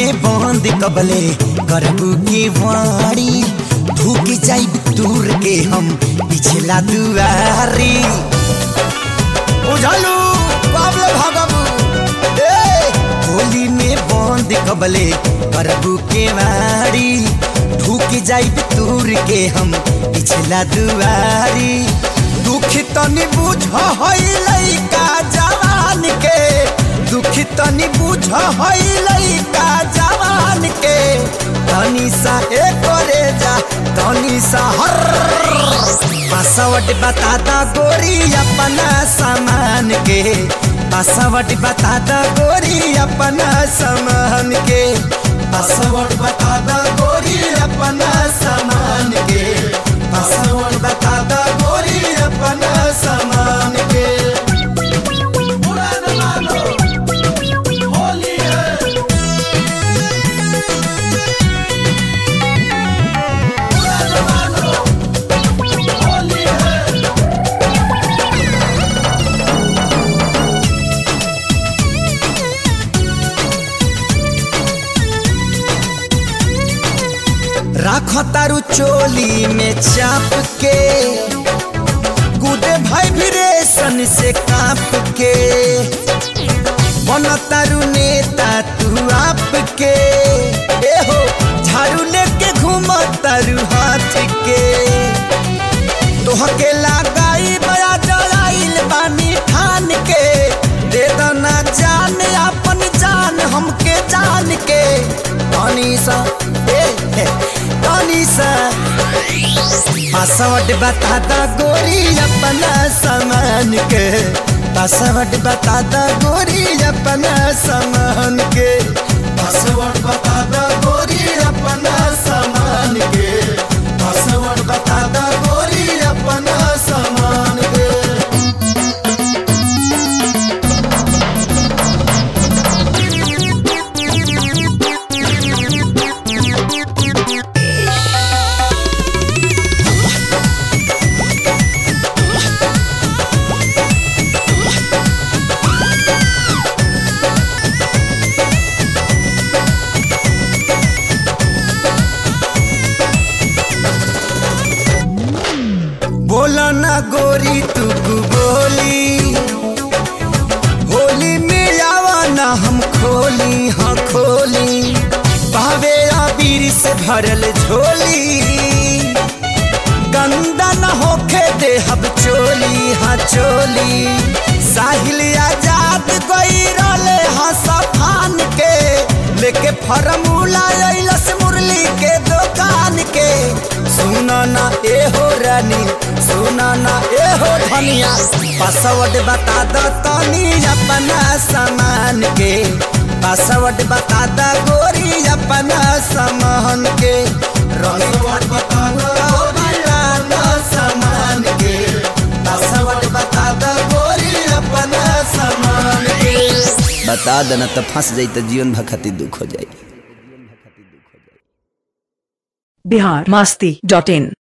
में बंद कबले करबू के वाड़ी ढूक जाई दूर के हम पिछला दुआरी उझलू बाबले भागबू ए होली में बंद कबले करबू के वाड़ी ढूक जाई दूर के हम पिछला दुआरी दुख तनी बुझ हई लइका जवान के दुख तनी बुझ हई लइका जवान के तनी सा ए करे जा तनी सा हर पासवर्ड बता दा गोरी अपना सामान के पासवर्ड बता दा गोरी अपना सामान के पासवर्ड बता दा गोरी अपना सामान के पासवर्ड बता दा गोरी अपना सामान के उड़ान मारो, होली है। उड़ान मारो, होली है। राख तारू चोली में चाप के गुदे भाई भिरेशन से काप के बन तारू नेता तू आप के ए हो झाड़ू लेके घूम तारू हाथ के तोहके लगाई बया जलाइल बानी ठान के दे दना जान अपन जान हमके जान के तनी सा ए ए, तनी सा पासवर्ड बता दा गोरी अपना सामान के पासवर्ड बता दा गोरी अपना सामान के पासवर्ड बता दा गोरी अपना सामान के पासवर्ड बता दा गोरी अपना सामान के बोला ना गोरी तू बोली होली में आवा ना हम खोली हाँ खोली भावे आबीर से भरल झोली गंदा न होखे दे हब चोली हाँ चोली साहिल आजाद गई रोले हाँ सफान के लेके फरमूला अइलस मुरली के दुकान के सुना ना ए हो रानी सुना ना ए हो धनिया पासवर्ड बता दो तनी अपना सामान के पासवर्ड बता दा गोरी अपना सामान के पासवर्ड बता दो अपना सामान के पासवर्ड बता दा गोरी अपना सामान के बता देना तो फंस जाई तो जीवन भर खातिर दुख हो जाई बिहार मस्ती डॉट इन